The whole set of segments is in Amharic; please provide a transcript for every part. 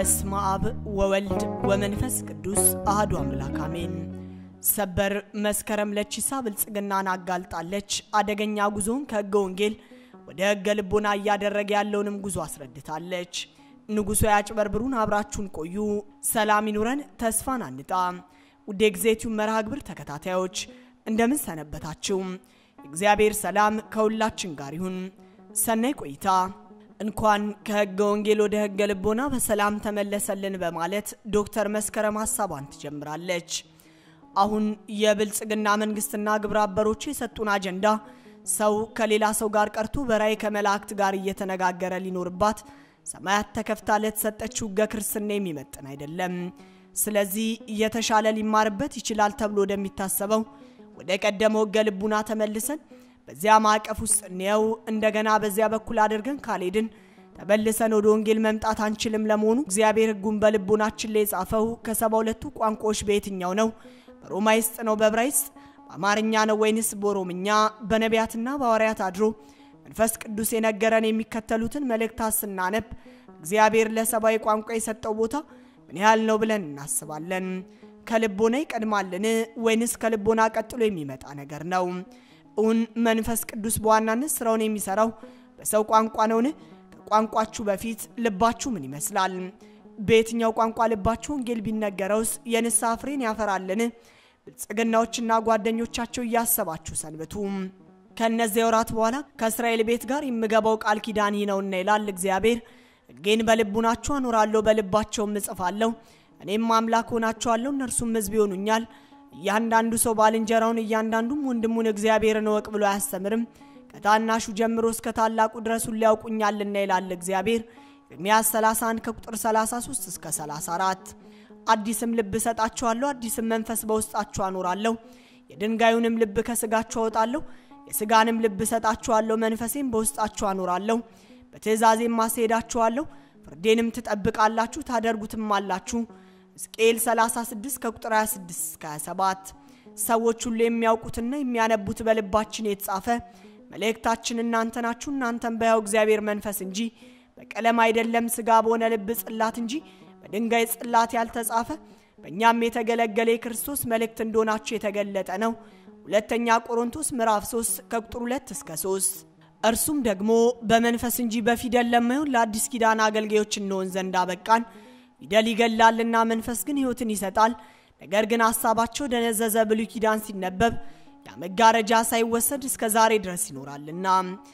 በስመ አብ ወወልድ ወመንፈስ ቅዱስ አህዱ አምላክ አሜን። ሰበር መስከረም ለቺሳ ብልጽግናን አጋልጣለች። አደገኛ ጉዞን ከሕገ ወንጌል ወደ ሕገ ልቦና እያደረገ ያለውንም ጉዞ አስረድታለች። ንጉሡ ያጭበርብሩን፣ አብራችሁን ቆዩ። ሰላም ይኑረን፣ ተስፋን አንጣ። ውድ የጊዜቲው መርሃ ግብር ተከታታዮች እንደምን ሰነበታችሁ? የእግዚአብሔር ሰላም ከሁላችን ጋር ይሁን። ሰናይ ቆይታ። እንኳን ከሕገ ወንጌል ወደ ሕገ ልቦና በሰላም ተመለሰልን በማለት ዶክተር መስከረም ሀሳቧን ትጀምራለች። አሁን የብልጽግና መንግስትና ግብረ አበሮቹ የሰጡን አጀንዳ ሰው ከሌላ ሰው ጋር ቀርቶ በራእይ ከመላእክት ጋር እየተነጋገረ ሊኖርባት ሰማያት ተከፍታ ለተሰጠችው ሕገ ክርስትና የሚመጥን አይደለም። ስለዚህ እየተሻለ ሊማርበት ይችላል ተብሎ ወደሚታሰበው ወደ ቀደመው ሕገ ልቡና ተመልሰን በዚያ ማዕቀፍ ውስጥ እንየው። እንደገና በዚያ በኩል አድርገን ካልሄድን ተመልሰን ወደ ወንጌል መምጣት አንችልም። ለመሆኑ እግዚአብሔር ሕጉን በልቦናችን ላይ የጻፈው ከሰባ ሁለቱ ቋንቋዎች በየትኛው ነው? በሮማይስጥ ነው? በዕብራይስጥ በአማርኛ ነው ወይንስ በኦሮምኛ? በነቢያትና በሐዋርያት አድሮ መንፈስ ቅዱስ የነገረን የሚከተሉትን መልእክታት ስናነብ እግዚአብሔር ለሰብአዊ ቋንቋ የሰጠው ቦታ ምን ያህል ነው ብለን እናስባለን? ከልቦና ይቀድማልን ወይንስ ከልቦና ቀጥሎ የሚመጣ ነገር ነው? እውን መንፈስ ቅዱስ በዋናነት ስራውን የሚሰራው በሰው ቋንቋ ነውን? ከቋንቋችሁ በፊት ልባችሁ ምን ይመስላል? በየትኛው ቋንቋ ልባችሁ ወንጌል ቢነገረውስ የንስሐ ፍሬን ያፈራልን? ብልጽግናዎችና ጓደኞቻቸው እያሰባችሁ ሰንብቱ። ከእነዚያ ወራት በኋላ ከእስራኤል ቤት ጋር የምገባው ቃል ኪዳን ይህ ነውና ይላል እግዚአብሔር። ሕጌን በልቡናቸው አኖራለሁ፣ በልባቸውም እጽፋለሁ። እኔም አምላክ ሆናቸዋለሁ፣ እነርሱም ሕዝብ ይሆኑኛል። እያንዳንዱ ሰው ባልንጀራውን እያንዳንዱም ወንድሙን እግዚአብሔርን እወቅ ብሎ አያስተምርም። ከታናሹ ጀምሮ እስከ ታላቁ ድረስ ሁሉ ያውቁኛልና ይላል እግዚአብሔር። ኤርምያስ 31 ከቁጥር 33 እስከ 34። አዲስም ልብ እሰጣችኋለሁ፣ አዲስም መንፈስ በውስጣችሁ አኖራለሁ። የድንጋዩንም ልብ ከስጋችሁ አወጣለሁ፣ የስጋንም ልብ እሰጣችኋለሁ፣ መንፈሴም በውስጣችሁ አኖራለሁ። በትእዛዜም አስሄዳችኋለሁ፣ ፍርዴንም ትጠብቃላችሁ፣ ታደርጉትም አላችሁ። ሕዝቅኤል 36 ከቁጥር 26 እስከ 27። ሰዎች ሁሉ የሚያውቁትና የሚያነቡት በልባችን የተጻፈ መልእክታችን እናንተ ናችሁ። እናንተም በሕያው እግዚአብሔር መንፈስ እንጂ በቀለም አይደለም፣ ሥጋ በሆነ ልብ ጽላት እንጂ በድንጋይ ጽላት ያልተጻፈ በእኛም የተገለገለ የክርስቶስ መልእክት እንደሆናችሁ የተገለጠ ነው። ሁለተኛ ቆሮንቶስ ምዕራፍ 3 ከቁጥር 2 እስከ 3። እርሱም ደግሞ በመንፈስ እንጂ በፊደል ለማይሆን ለአዲስ ኪዳን አገልጋዮች እንሆን ዘንድ አበቃን። ፊደል ይገላልና መንፈስ ግን ሕይወትን ይሰጣል። ነገር ግን ሐሳባቸው ደነዘዘ። ብሉይ ኪዳን ሲነበብ ያ መጋረጃ ሳይወሰድ እስከ ዛሬ ድረስ ይኖራልና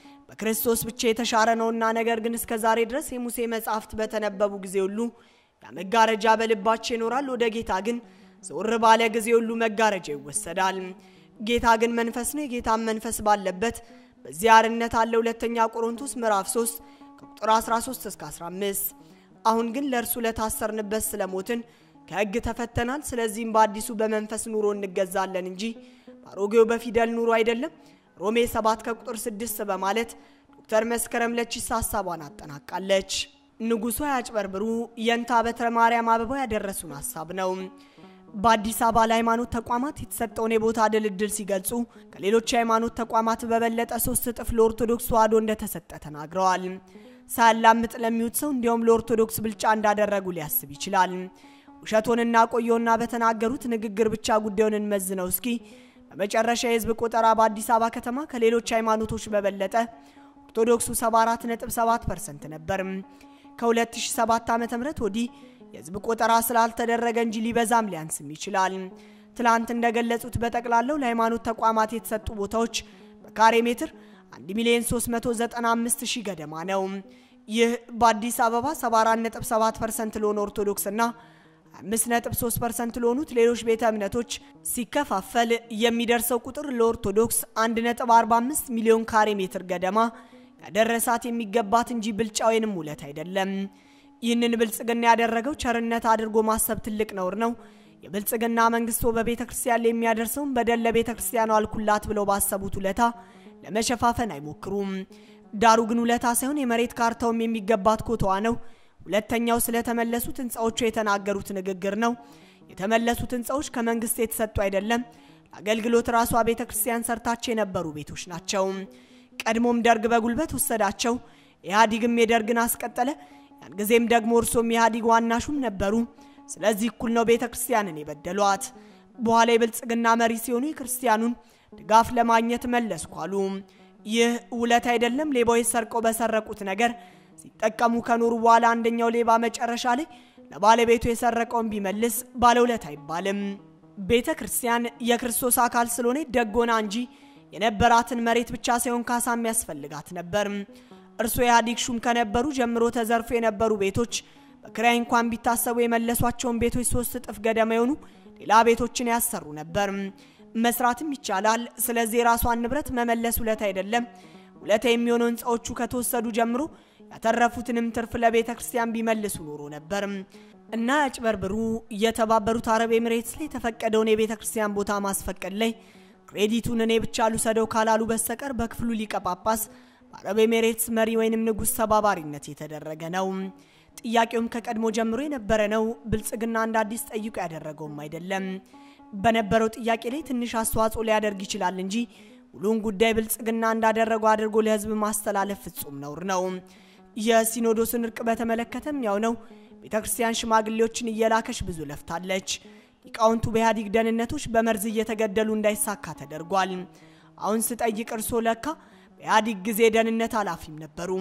በክርስቶስ ብቻ የተሻረ ነውና። ነገር ግን እስከ ዛሬ ድረስ የሙሴ መጻሕፍት በተነበቡ ጊዜ ሁሉ ያ መጋረጃ በልባቸው ይኖራል። ወደ ጌታ ግን ዘወር ባለ ጊዜ ሁሉ መጋረጃ ይወሰዳል። ጌታ ግን መንፈስ ነው። የጌታም መንፈስ ባለበት በዚያ አርነት አለ። ሁለተኛ ቆሮንቶስ ምዕራፍ 3 ከቁጥር 13 እስከ 15 አሁን ግን ለእርሱ ለታሰርንበት ስለሞትን ከሕግ ተፈተናል። ስለዚህም በአዲሱ በመንፈስ ኑሮ እንገዛለን እንጂ በአሮጌው በፊደል ኑሮ አይደለም። ሮሜ 7 ከቁጥር 6 በማለት ዶክተር መስከረም ለቺሳ ሀሳቧን አጠናቃለች። ንጉሡ ያጭበርብሩ የንታ በትረ ማርያም አበባው ያደረሱን ሀሳብ ነው። በአዲስ አበባ ለሃይማኖት ተቋማት የተሰጠውን የቦታ ድልድል ሲገልጹ ከሌሎች የሃይማኖት ተቋማት በበለጠ ሶስት እጥፍ ለኦርቶዶክስ ተዋሕዶ እንደተሰጠ ተናግረዋል። ሳያላምጥ ለሚውት ሰው እንዲያውም ለኦርቶዶክስ ብልጫ እንዳደረጉ ሊያስብ ይችላል። ውሸቶንና ቆየውና በተናገሩት ንግግር ብቻ ጉዳዩን እንመዝነው እስኪ። በመጨረሻ የህዝብ ቆጠራ በአዲስ አበባ ከተማ ከሌሎች ሃይማኖቶች በበለጠ ኦርቶዶክሱ 74.7 ፐርሰንት ነበር። ከ2007 ዓ ም ወዲህ የህዝብ ቆጠራ ስላልተደረገ እንጂ ሊበዛም ሊያንስም ይችላል። ትላንት እንደገለጹት በጠቅላላው ለሃይማኖት ተቋማት የተሰጡ ቦታዎች በካሬ ሜትር 1 ሚሊዮን 395 ሺህ ገደማ ነው። ይህ በአዲስ አበባ 74.7 ፐርሰንት ለሆነ ኦርቶዶክስ እና 5.3 ፐርሰንት ለሆኑት ሌሎች ቤተ እምነቶች ሲከፋፈል የሚደርሰው ቁጥር ለኦርቶዶክስ 1.45 ሚሊዮን ካሬ ሜትር ገደማ ያደረሳት የሚገባት እንጂ ብልጫ ወይንም ውለት አይደለም። ይህንን ብልጽግና ያደረገው ቸርነት አድርጎ ማሰብ ትልቅ ነውር ነው። የብልጽግና መንግስቶ በቤተ ክርስቲያን ላይ የሚያደርሰውን በደል ለቤተ ክርስቲያኗ አልኩላት ብለው ባሰቡት ውለታ ለመሸፋፈን አይሞክሩም። ዳሩ ግን ውለታ ሳይሆን የመሬት ካርታውም የሚገባት ኮተዋ ነው። ሁለተኛው ስለተመለሱት ህንፃዎቹ የተናገሩት ንግግር ነው። የተመለሱት ህንፃዎች ከመንግስት የተሰጡ አይደለም፣ ለአገልግሎት ራሷ ቤተ ክርስቲያን ሰርታቸው የነበሩ ቤቶች ናቸው። ቀድሞም ደርግ በጉልበት ወሰዳቸው፣ ኢህአዲግም የደርግን አስቀጠለ። ያን ጊዜም ደግሞ እርሶም የኢህአዴግ ዋና ሹም ነበሩ። ስለዚህ እኩል ነው ቤተ ክርስቲያንን የበደሏት። በኋላ የብልጽግና መሪ ሲሆኑ የክርስቲያኑን ድጋፍ ለማግኘት መለስኩ አሉ። ይህ ውለት አይደለም። ሌባዎች ሰርቀው በሰረቁት ነገር ሲጠቀሙ ከኖሩ በኋላ አንደኛው ሌባ መጨረሻ ላይ ለባለቤቱ የሰረቀውን ቢመልስ ባለውለት አይባልም። ቤተ ክርስቲያን የክርስቶስ አካል ስለሆነ ደጎና እንጂ የነበራትን መሬት ብቻ ሳይሆን ካሳ የሚያስፈልጋት ነበር። እርሶ የኢህአዴግ ሹም ከነበሩ ጀምሮ ተዘርፎ የነበሩ ቤቶች በክራይ እንኳን ቢታሰቡ የመለሷቸውን ቤቶች ሶስት እጥፍ ገደማ የሆኑ ሌላ ቤቶችን ያሰሩ ነበር። መስራትም ይቻላል። ስለዚህ የራሷን ንብረት መመለስ ውለታ አይደለም። ውለታ የሚሆነው ህንፃዎቹ ከተወሰዱ ጀምሮ ያተረፉትንም ትርፍ ለቤተ ክርስቲያን ቢመልሱ ኖሮ ነበር እና ያጭበርብሩ። የተባበሩት አረብ ኤምሬትስ ላይ የተፈቀደውን የቤተ ክርስቲያን ቦታ ማስፈቀድ ላይ ክሬዲቱን እኔ ብቻ ልውሰደው ካላሉ በስተቀር በክፍሉ ሊቀ ጳጳስ በአረብ ኤሜሬትስ መሪ ወይንም ንጉሥ ተባባሪነት የተደረገ ነው። ጥያቄውም ከቀድሞ ጀምሮ የነበረ ነው። ብልጽግና እንደ አዲስ ጠይቆ ያደረገውም አይደለም። በነበረው ጥያቄ ላይ ትንሽ አስተዋጽኦ ሊያደርግ ይችላል እንጂ ሁሉን ጉዳይ ብልጽግና እንዳደረገው አድርጎ ለህዝብ ማስተላለፍ ፍጹም ነውር ነው። የሲኖዶስን እርቅ በተመለከተም ያው ነው። ቤተ ክርስቲያን ሽማግሌዎችን እየላከች ብዙ ለፍታለች። ሊቃውንቱ በኢህአዴግ ደህንነቶች በመርዝ እየተገደሉ እንዳይሳካ ተደርጓል። አሁን ስጠይቅ እርሶ ለካ በኢህአዴግ ጊዜ ደህንነት ኃላፊም ነበሩ።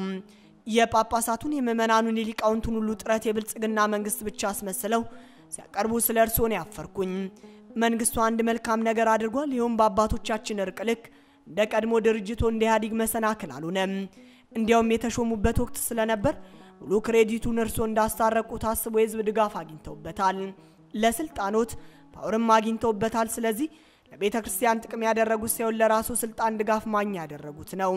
የጳጳሳቱን የምዕመናኑን የሊቃውንቱን ሁሉ ጥረት የብልጽግና መንግስት ብቻ አስመስለው ሲያቀርቡ ስለ እርስዎ ነው ያፈርኩኝ። መንግስቱ አንድ መልካም ነገር አድርጓል። ይኸውም በአባቶቻችን እርቅ ልክ እንደ ቀድሞ ድርጅቶ እንደ ኢህአዴግ መሰናክል አልሆነም። እንዲያውም የተሾሙበት ወቅት ስለነበር ሙሉ ክሬዲቱን እርስዎ እንዳስታረቁ ታስቦ የህዝብ ድጋፍ አግኝተውበታል። ለስልጣኖት ፓወርም አግኝተውበታል። ስለዚህ ለቤተ ክርስቲያን ጥቅም ያደረጉት ሳይሆን ለራሱ ስልጣን ድጋፍ ማግኛ ያደረጉት ነው።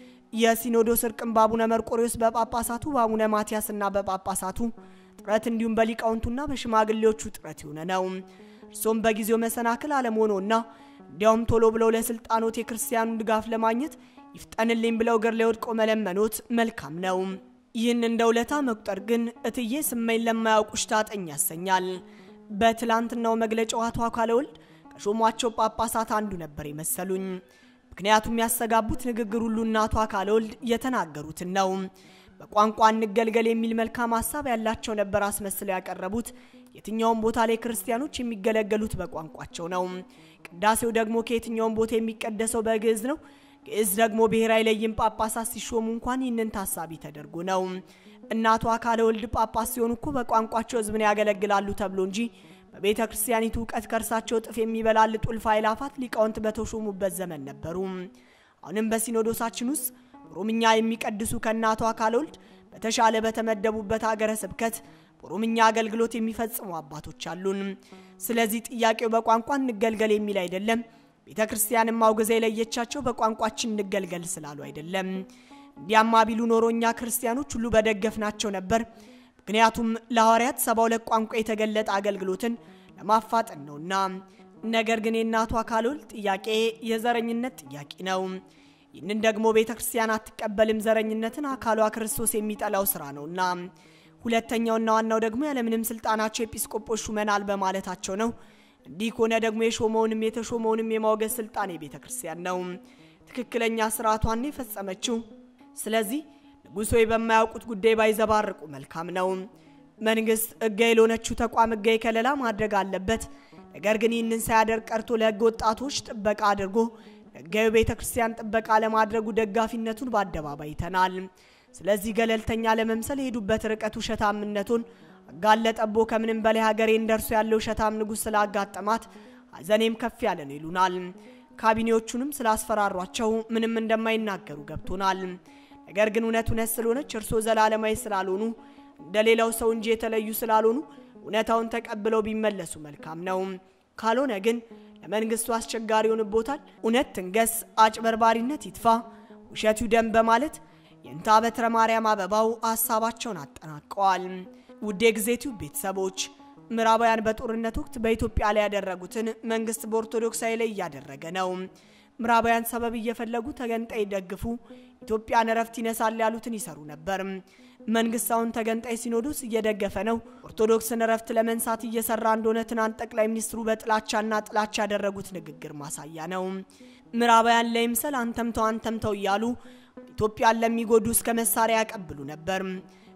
የሲኖዶስ እርቅም በአቡነ መርቆሬዎስ በጳጳሳቱ በአቡነ ማቲያስና በጳጳሳቱ ጥረት እንዲሁም በሊቃውንቱና በሽማግሌዎቹ ጥረት የሆነ ነው። እርሶም በጊዜው መሰናክል አለመሆኖና እንዲያውም ቶሎ ብለው ለስልጣኖት የክርስቲያኑን ድጋፍ ለማግኘት ይፍጠንልኝ ብለው እግር ላይ ወድቆ መለመኖት መልካም ነው። ይህን እንደ ውለታ መቁጠር ግን እትዬ ስመኝ ለማያውቁሽ ታጠኝ ያሰኛል። በትላንትናው መግለጫው አቶ አካለ ወልድ ከሾሟቸው ጳጳሳት አንዱ ነበር የመሰሉኝ። ምክንያቱም ያስተጋቡት ንግግር ሁሉ እናቱ አካለ ወልድ የተናገሩትን ነው። በቋንቋ እንገልገል የሚል መልካም ሀሳብ ያላቸው ነበር አስመስለው ያቀረቡት። የትኛውም ቦታ ላይ ክርስቲያኖች የሚገለገሉት በቋንቋቸው ነው። ቅዳሴው ደግሞ ከየትኛውም ቦታ የሚቀደሰው በግዕዝ ነው። ግዕዝ ደግሞ ብሔራዊ ለይም ጳጳሳት ሲሾሙ እንኳን ይህንን ታሳቢ ተደርጎ ነው። እናቱ አካለ ወልድ ጳጳስ ሲሆኑ እኮ በቋንቋቸው ሕዝብን ያገለግላሉ ተብሎ እንጂ በቤተ ክርስቲያኒቱ እውቀት ከእርሳቸው እጥፍ የሚበላልጡ እልፍ አእላፋት ሊቃውንት በተሾሙበት ዘመን ነበሩ። አሁንም በሲኖዶሳችን ውስጥ ኦሮምኛ የሚቀድሱ ከእናቱ አካለ ወልድ በተሻለ በተመደቡበት ሀገረ ስብከት በኦሮምኛ አገልግሎት የሚፈጽሙ አባቶች አሉን። ስለዚህ ጥያቄው በቋንቋ እንገልገል የሚል አይደለም። ቤተ ክርስቲያንም አውግዛ የለየቻቸው በቋንቋችን እንገልገል ስላሉ አይደለም። እንዲያማ ቢሉ ኖሮ እኛ ክርስቲያኖች ሁሉ በደገፍናቸው ነበር። ምክንያቱም ለሐዋርያት ሰባ ሁለት ቋንቋ የተገለጠ አገልግሎትን ለማፋጠን ነውና። ነገር ግን የእናቱ አካለ ወልድ ጥያቄ የዘረኝነት ጥያቄ ነው። ይህንን ደግሞ ቤተ ክርስቲያን አትቀበልም። ዘረኝነትን አካሏ ክርስቶስ የሚጠላው ስራ ነውና። ሁለተኛውና ዋናው ደግሞ ያለምንም ስልጣናቸው ኤጲስቆጶስ ሹመናል በማለታቸው ነው። እንዲህ ከሆነ ደግሞ የሾመውንም የተሾመውንም የማውገዝ ስልጣን የቤተ ክርስቲያን ነው። ትክክለኛ ስርዓቷን የፈጸመችው። ስለዚህ ንጉሶ በማያውቁት ጉዳይ ባይዘባርቁ መልካም ነው። መንግስት ህጋዊ ለሆነችው ተቋም ህጋዊ ከለላ ማድረግ አለበት። ነገር ግን ይህንን ሳያደርግ ቀርቶ ለህገ ወጣቶች ጥበቃ አድርጎ ህጋዊ ቤተ ክርስቲያን ጥበቃ ለማድረጉ ደጋፊነቱን በአደባባይ ይተናል። ስለዚህ ገለልተኛ ለመምሰል የሄዱበት ርቀት ውሸታምነቱን አጋለጠቦ ከምንም በላይ ሀገሬ እንደርሱ ያለው ውሸታም ንጉሥ ስላጋጠማት ሀዘኔም ከፍ ያለ ነው ይሉናል። ካቢኔዎቹንም ስላስፈራሯቸው ምንም እንደማይናገሩ ገብቶናል። ነገር ግን እውነት እውነት ስለሆነች እርሶ ዘላለማዊ ስላልሆኑ እንደ ሌላው ሰው እንጂ የተለዩ ስላልሆኑ እውነታውን ተቀብለው ቢመለሱ መልካም ነው። ካልሆነ ግን ለመንግስቱ አስቸጋሪ ይሆንቦታል። እውነት ትንገስ፣ አጭበርባሪነት ይጥፋ፣ ውሸቱ ደም በማለት የእንታ በትረ ማርያም አበባው ሀሳባቸውን አጠናቀዋል። ውድ የጊዜቲው ቤተሰቦች ምዕራባውያን በጦርነት ወቅት በኢትዮጵያ ላይ ያደረጉትን መንግስት በኦርቶዶክሳዊ ላይ እያደረገ ነው። ምዕራባውያን ሰበብ እየፈለጉ ተገንጣይ ደግፉ፣ ኢትዮጵያን እረፍት ይነሳል ያሉትን ይሰሩ ነበር። መንግስት አሁን ተገንጣይ ሲኖዶስ እየደገፈ ነው። ኦርቶዶክስን እረፍት ለመንሳት እየሰራ እንደሆነ ትናንት ጠቅላይ ሚኒስትሩ በጥላቻና ጥላቻ ያደረጉት ንግግር ማሳያ ነው። ምዕራባውያን ለይምሰል አንተምተው አንተምተው እያሉ ኢትዮጵያን ለሚጎዱ እስከ መሳሪያ ያቀብሉ ነበር።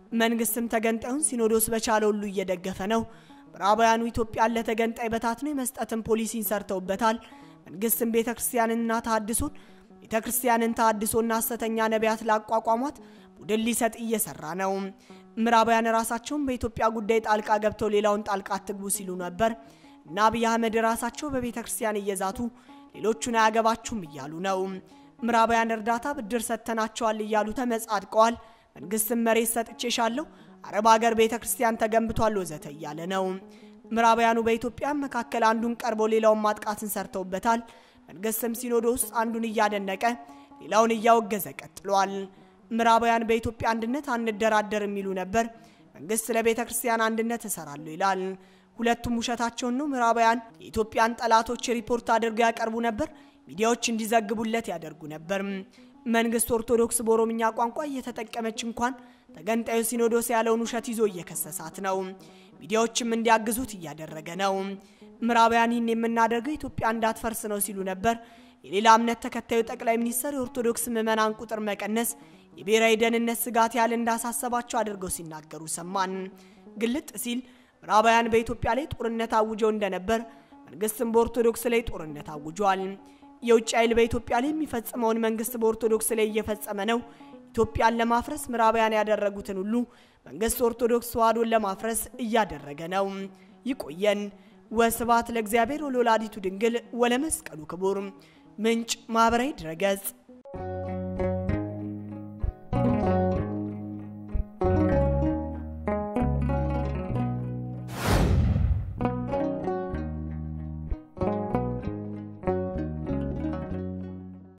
መንግስትም ተገንጣዩን ሲኖዶስ በቻለ ሁሉ እየደገፈ ነው። ምዕራባውያኑ ኢትዮጵያን ለተገንጣይ በታትኖ የመስጠትን ፖሊሲን ሰርተውበታል። መንግስትም ቤተ ክርስቲያንንና ተሃድሶን ቤተ ክርስቲያንን ተሃድሶና ሐሰተኛ ነቢያት ላቋቋሟት ቡድን ሊሰጥ እየሰራ ነው። ምዕራባውያን ራሳቸውን በኢትዮጵያ ጉዳይ ጣልቃ ገብተው ሌላውን ጣልቃ አትግቡ ሲሉ ነበር እና አብይ አህመድ ራሳቸው በቤተ ክርስቲያን እየዛቱ ሌሎቹን አያገባችሁም እያሉ ነው። ምዕራባውያን እርዳታ ብድር ሰጥተናቸዋል እያሉ ተመጻድቀዋል። መንግስትም መሬት ሰጥቼሻለሁ፣ አረብ ሀገር ቤተ ክርስቲያን ተገንብቷል ወዘተ እያለ ነው። ምዕራባውያኑ በኢትዮጵያ መካከል አንዱን ቀርቦ ሌላውን ማጥቃትን ሰርተውበታል። መንግስትም ሲኖዶስ አንዱን እያደነቀ ሌላውን እያወገዘ ቀጥሏል። ምዕራባውያን በኢትዮጵያ አንድነት አንደራደር የሚሉ ነበር። መንግስት ለቤተ ክርስቲያን አንድነት እሰራለሁ ይላል። ሁለቱም ውሸታቸውን ነው። ምዕራባውያን የኢትዮጵያን ጠላቶች ሪፖርት አድርገው ያቀርቡ ነበር። ሚዲያዎች እንዲዘግቡለት ያደርጉ ነበር። መንግስት ኦርቶዶክስ በኦሮምኛ ቋንቋ እየተጠቀመች እንኳን ተገንጣዩ ሲኖዶስ ያለውን ውሸት ይዞ እየከሰሳት ነው። ሚዲያዎችም እንዲያግዙት እያደረገ ነው። ምዕራባውያን ይህን የምናደርገው ኢትዮጵያ እንዳትፈርስ ነው ሲሉ ነበር። የሌላ እምነት ተከታዩ ጠቅላይ ሚኒስትር የኦርቶዶክስ ምዕመናን ቁጥር መቀነስ የብሔራዊ ደህንነት ስጋት ያህል እንዳሳሰባቸው አድርገው ሲናገሩ ሰማን። ግልጥ ሲል ምዕራባውያን በኢትዮጵያ ላይ ጦርነት አውጀው እንደነበር መንግስትም በኦርቶዶክስ ላይ ጦርነት አውጇል። የውጭ ኃይል በኢትዮጵያ ላይ የሚፈጽመውን መንግስት በኦርቶዶክስ ላይ እየፈጸመ ነው። ኢትዮጵያን ለማፍረስ ምዕራባውያን ያደረጉትን ሁሉ መንግስት ኦርቶዶክስ ተዋሕዶን ለማፍረስ እያደረገ ነው። ይቆየን። ወስብሐት ለእግዚአብሔር ወለወላዲቱ ድንግል ወለመስቀሉ ክቡር። ምንጭ ማህበራዊ ድረገጽ